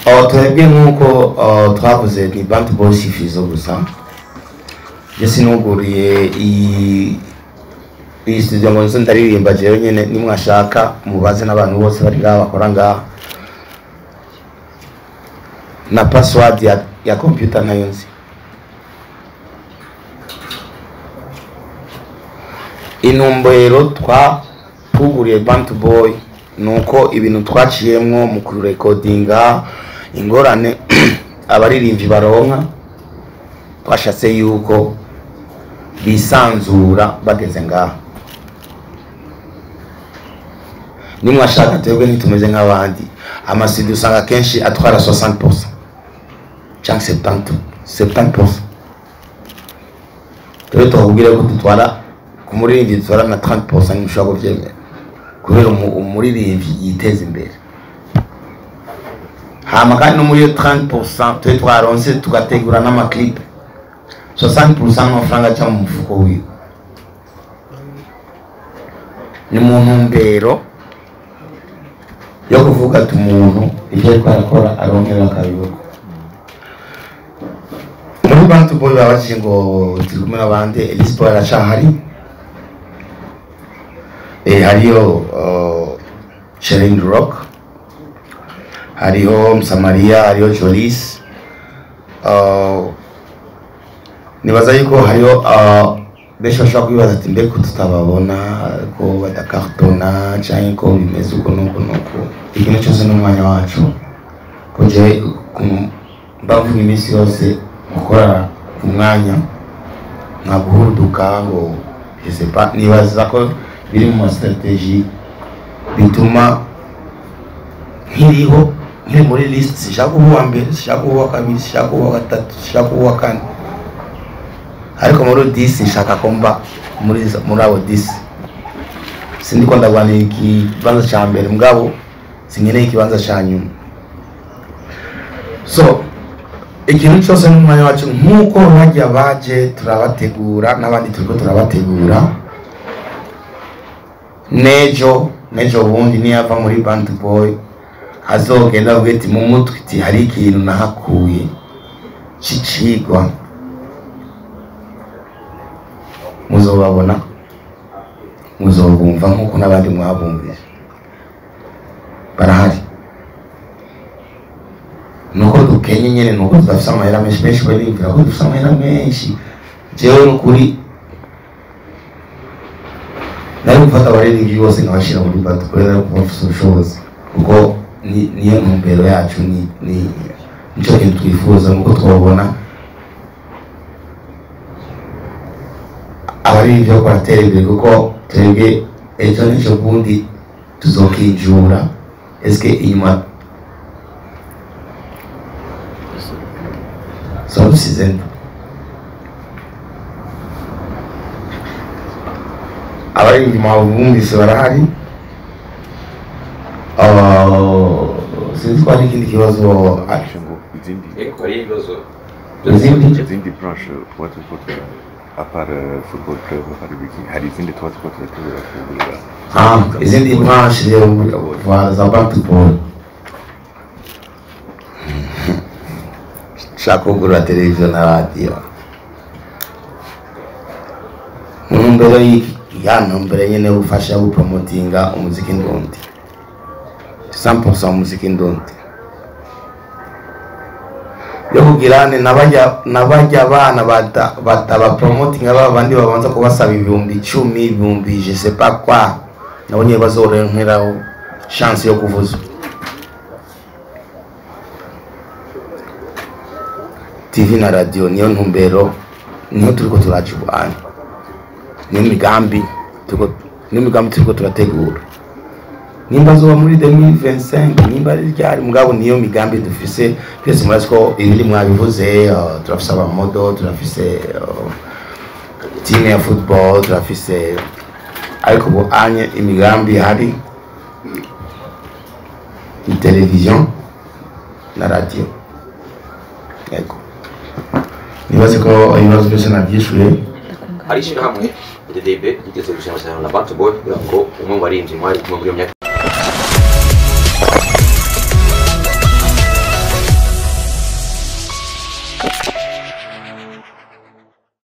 Oh, twebwe nk'uko oh, twavuze ni bantu boys ifizo gusa je sinuguriye iyi iyi studio ngo nzo ndaririmba jewe nyene nimwashaka mubaze n'abantu bose bari ngaha bakora ngaha na password ya, ya computer nayo nzi intumbero twakuguriye bantu boy nuko ibintu twaciyemwo mu kurekodinga ingorane abaririmbyi baronka twashatse yuko bisanzura bageze ngaha nimwashaka twebwe ntitumeze nk'abandi amasidi usanga kenshi atwara 60% cyangwa 70 70% twebwe tukubwire ko dutwara ku muririmbyi dutwara na 30% ntimushobora kubyemera kubera umu- umuririmbyi yiteza imbere hama kandi no muri iyo 30% twe twaronse tugategura n'amaklipe 60% y'amafaranga aca mu mufuko wiwe ni mu ntumbero yo kuvuga ati umuntu ibyo ariko arakora arongera akabibona muri bantu boy babajije ngo turi kumwe n'abandi elisipo aracahari eh, hariyo uh, Sherin Rock hariho Msamaria hariho Jolis uh, nibaza yuko hariho uh, benshi bashobora kwibaza ati mbega ko tutababona ko badakartona cyangwa ko bimeze uko nuko nuko ikintu cyose n'umwanya wacu ko je mbavuga iminsi yose gukora ku mwanya nka guhuruduka ngo je sais pas nibaza ko biri mu mastrategie bituma nkiriho nkiri muri list sishaka kuba uwa mbere sishaka kuba uwa kabiri sishaka kuba uwa gatatu sishaka kuba uwa kane ariko muri disi nshaka ko mba muri izo- muri abo disi sindi ko ndagwanira ikibanza cya mbere mugabo sinkeneye ikibanza cya nyuma so ikintu cyose n'umwanya wacu nk'uko bajya baje turabategura n'abandi turiko turabategura nejo nejo bundi niyava muri band boy azogenda avuga ati mu mutwe iti hari ikintu nahakuye c'icigwa muzobabona muzobumva nk'uko n'abandi mwabumvise barahari nuko dukenye nyene nuko tudafise amahera menshi benshi bariyumvira ko dufise amahera menshi jewe n'ukuri nari gufata abaririmbyi bose nkabashira muri batu kubera ko bafise ubushobozi kuko ni- niyo ntumbero yacu ni ni nico kintu twifuza nuko twabona abaririmbyi bariko baratera imbere kuko twebwe ejo n'ejo bundi tuzokinjura eske inyuma soba dusize nde abaririmbyi mwabumvise barahari Ah, sinzi ko hari ikindi kibazo ah, ngo izindi Ecco, hari ibibazo izindi izindi branche tuba turiko tura apart euh, football club hari ibiki hari izindi tuba turiko turategura kugurira Ah, izindi branche rero za- za basketball shaka kugura televiziyo na radiyo mu ntumbero y'iki ya ntumbero nyene yo gufasha gupromotinga umuziki ndundi 100% umuziki ndundi yo kugirane nabajya nabajya abana bata batabapromotinga ba bandi babanza kubasaba ibihumbi icumi ibihumbi je sais pas quoi nabo nyine bazoronkeraho chance yo kuvuza tv na radio niyo ntumbero niyo turiko turaca ubuhanga niyo migambi turiko niyo migambi turiko turategura nimba zoba muri 2025 nimba ari ryari mugabo niyo migambi dufise twese murazi ko ibiri mwabivuze uh, turafise abamodo turafise uh, team ya football turafise ariko ubu anye imigambi ihari ni televiziyo na radiyo yego nibaze ko ibibazo byose nabyishuye hari ishyirahamwe DDB rigeze gushyira amasezerano na Bantu Boy kugira ngo umwe mu barinzi mwari kumwe muri iyo myaka